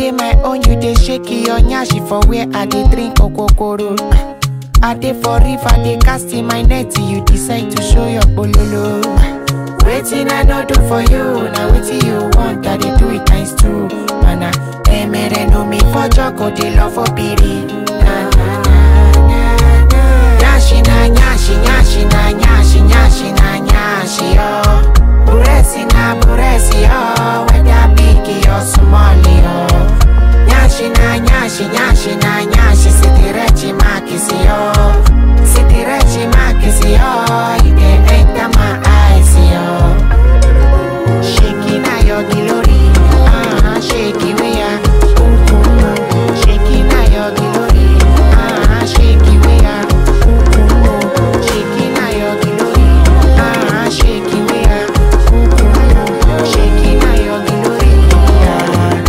dey my own, you dey shake your nyashi for where I dey drink okokoro. I dey for river, dey cast in my net, you decide to show your bololo. Waiting I no do for you, now waiting you want, I dey do it times two. Mana, emere no me for joko, dey love for piri. Na na na na na. Nyashi na nyashi, nyashi na nyashi, nyashi na nyashi yo. Buresi na buresi yo, whether big or small yo. Nyashi na nyashi, nyashi na nyashi, sitirechi makisi yo. Sitirechi makisi yo, you dey enter my eyes yo. Shaking na your glory, ah, shaky we are. Boom, boom, boom. Shaking na your glory, ah, shaky we are. Boom, boom, boom. Shaking na your glory, ah, shaky we are. Boom, boom, boom. Shaking na your glory, ah.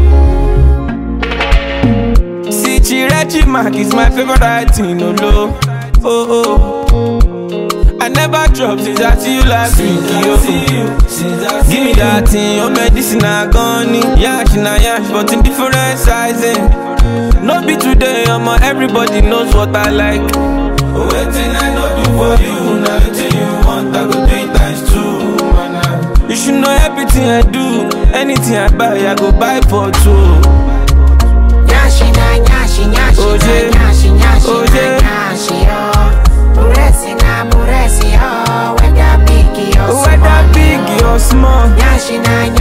See, Chirechi Mark is my favorite writing, no low. Oh, oh. I never drop since I see you last week, yo. Give me that thing, your medicine I gone Yash na yash, but in different sizing. No be today, omo, everybody knows what I like. Waiting I know do for you, now waiting you want, I go do it times two, man. You should know everything I do, anything I buy, I go buy for two. Nyashi na nyashi nyashi Oje. na nyashi nyashi Oje. na nyashi yo. Buresi na buresi yo. Whether big or small. Whether big or small. Nyashi na